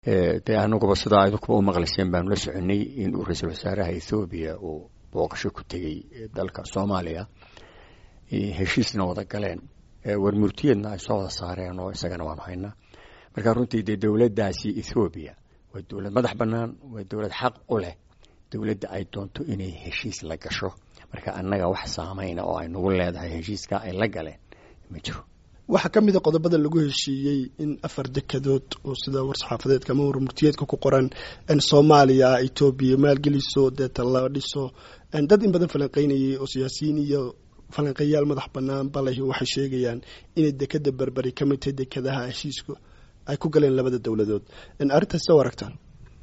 dee anaguba sidaa idinkuba u maqlayseen baanu la soconay inuu ra-iisul wasaaraha ethoobiya uu booqasho ku tegey dalka soomaaliya heshiisna wada galeen warmurtiyeedna ay soo wada saareen oo isagana waanu haynaa marka runtii dee dowladdaasi ethoobiya waa dowlad madax bannaan waa dowlad xaq u leh dowladda ay doonto inay heshiis la gasho marka annaga wax saameyna oo ay nagu leedahay heshiiska ay la galeen ma jiro waxaa ka mid a qodobada lagu heshiiyey in afar dekadood oo sida war-saxaafadeedka ama warmurtiyeedka ku qoran soomaaliya etoobiya maalgeliso deeta la dhiso dad in badan falanqeynayay oo siyaasiyiin iyo falanqeeyaal madax bannaan balahi waxay sheegayaan inay dekada berberi ka mid tahay dekadaha heshiisku ay ku galeen labada dowladood arrintaas soo aragtaan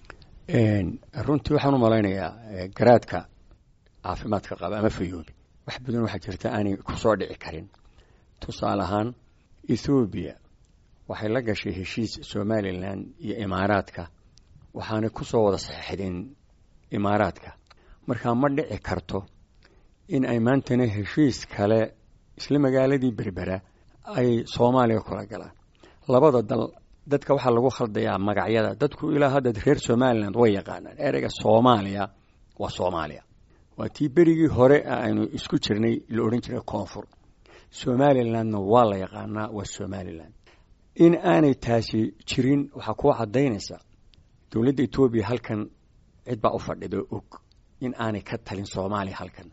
runtii waxaan u malaynayaa garaadka caafimaadka qaba ama fayoobi wax badan waxaa jirta aanay kusoo dhici karin tusaale ahaan ethoobiya waxay la gashay heshiis somalilan iyo imaaraadka waxaanay ku soo wada saxeixdeen imaaraadka markaa ma dhici karto in ay maantana heshiis kale isla magaaladii berbera ay soomaaliya kula galaan labada dal dadka waxaa lagu khaldayaa magacyada dadku ilaa hadda reer somalilan way yaqaanaan ereyga soomaaliya waa soomaaliya waa tii berigii hore aynu isku jirnay la odhan jiray koonfur somalilandna waa la yaqaanaa waa somalilan in aanay taasi jirin waxaa kuu caddaynaysa dowladda etoobiya halkan cid baa u fadhida og in aanay ka talin soomaaliya halkan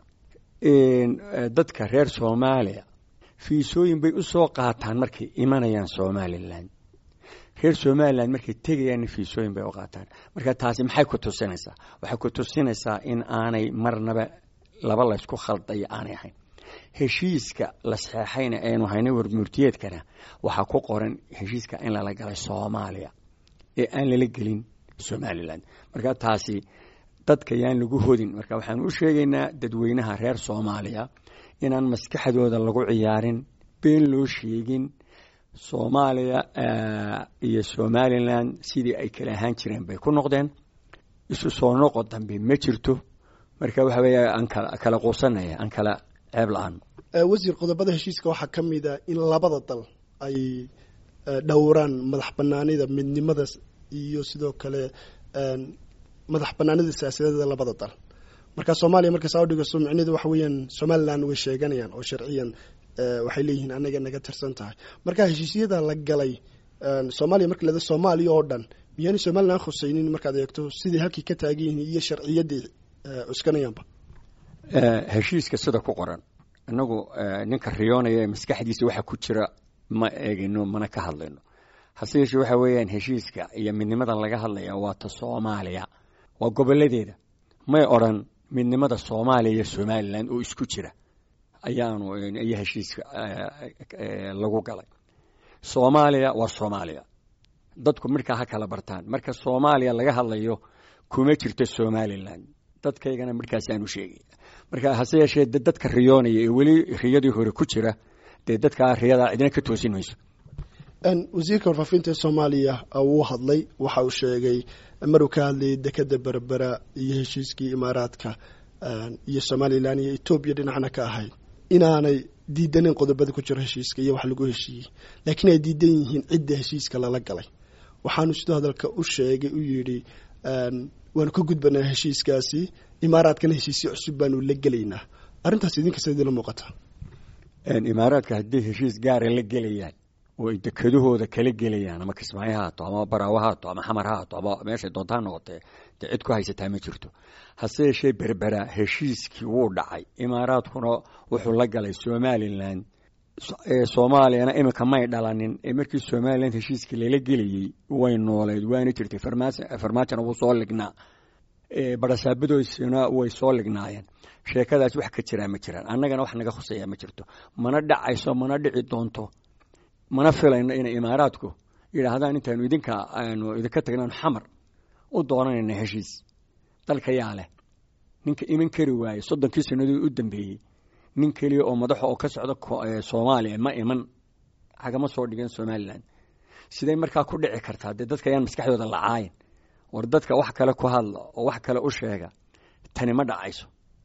dadka reer soomaaliya fiisooyin bay u soo qaataan markay imanayaan somalilan reer somalilan markay tegayaanna fiisooyin bay u qaataan marka taasi maxay ku tusinaysaa waxay ku tusinaysaa in aanay marnaba laba laysku khaldayo aanay ahayn heshiiska la saxeexayna aynu haynay warmurtiyeedkana waxaa ku qoran heshiiska in lala galay soomaaliya ee aan lala gelin somalilan marka taasi dadka yaan lagu hodin marka waxaan u sheegaynaa dadweynaha reer soomaaliya inaan maskaxdooda lagu ciyaarin been loo sheegin soomaaliya iyo somalilan sidii ay kala ahaan jireen bay ku noqdeen isu soo noqo dambe ma jirto marka waxa weeye aan kala quusanaya aan kala ceeb la-aan wasiir qodobada heshiiska waxaa ka mid a in labada dal ay dhowraan madax banaanida midnimada iyo sidoo kale madax banaanida siyaasadeeda labada dal marka soomaaliya marka saa udhigaso micnehedu waxa weeyaan somalilan way sheeganayaan oo sharciyan waxay leeyihiin anaga naga tirsan tahay marka heshiisyada la galay soomaaliya marka leeda soomaaliya oo dhan miyaanay somalilan khuseynin markaad eegto sidai halkii ka taagan yihiin iyo sharciyaddii cuskanayaanba heshiiska sida ku qoran inagu ninka riyoonaya ee maskaxdiisa waxa ku jira ma eegino mana ka hadlayno hase yeeshee waxa weeyaan heshiiska iyo midnimadan laga hadlaya waa ta soomaaliya waa goboladeeda may odran midnimada soomaaliya iyo somalilan oo isku jira ayaanu iyo heshiiska lagu galay soomaaliya waa soomaaliya dadku markaa ha kala bartaan marka soomaaliya laga hadlayo kuma jirto somalilan dadkaygana markaasaanu sheegay marka hase yeeshee de dadka riyoonaya ee weli riyadii hore ku jira dee dadkaa riyadaa cidina ka toosin mayso wasiirka warfaafinta ee soomaaliya wuu hadlay waxa uu sheegay maruu ka hadlayay dekada berbera iyo heshiiskii imaaraadka iyo somalilan iyo etoobiya dhinacna ka ahayd inaanay diidanin qodobada ku jiro heshiiska iyo wax lagu heshiiyey laakiin ay diidan yihiin cidda heshiiska lala galay waxaanu sidoo hadalka u sheegay u yidhi waanu ka gudbanaa heshiiskaasi imaaraadkana heshiisyo cusub baanu la gelaynaa arrintaas idinka sa idinla muuqataa imaaraadka haddii heshiis gaara la gelayaan oo ay dekadahooda kala gelayaan ama kismaayo ha haato ama baraawo ha haato ama xamar ha haato ama meeshay doonta ha noqotee dee cid ku haysataa ma jirto hase yeeshee berbera heshiiskii wuu dhacay imaaraadkuna wuxuu la galay somalilan soomaaliyana iminka may dhalanin ee markii somalilan heshiiskii lala gelayey way nooleyd waana jirtay farmaajona wuu soo lignaa barasaabadoysina way soo lignaayeen sheekadaas wax ka jiraa ma jiraan annagana wax naga khuseeya ma jirto mana dhacayso mana dhici doonto mana filayno inay imaaraadku yidhaahdaan intaanu idinka aanu idinka tagnaanu xamar u doonanayna heshiis dalka yaa leh ninka iman kari waaye soddonkii sannadood u dambeeyey nin keliya oo madaxa oo ka socda soomaaliya ma iman hagama soo dhigeen somalilan siday markaa ku dhici kartaa dee dadka ayaan maskaxdooda lacaayin war dadka wax kale ku hadla oo wax kale u sheega tani ma dhacayso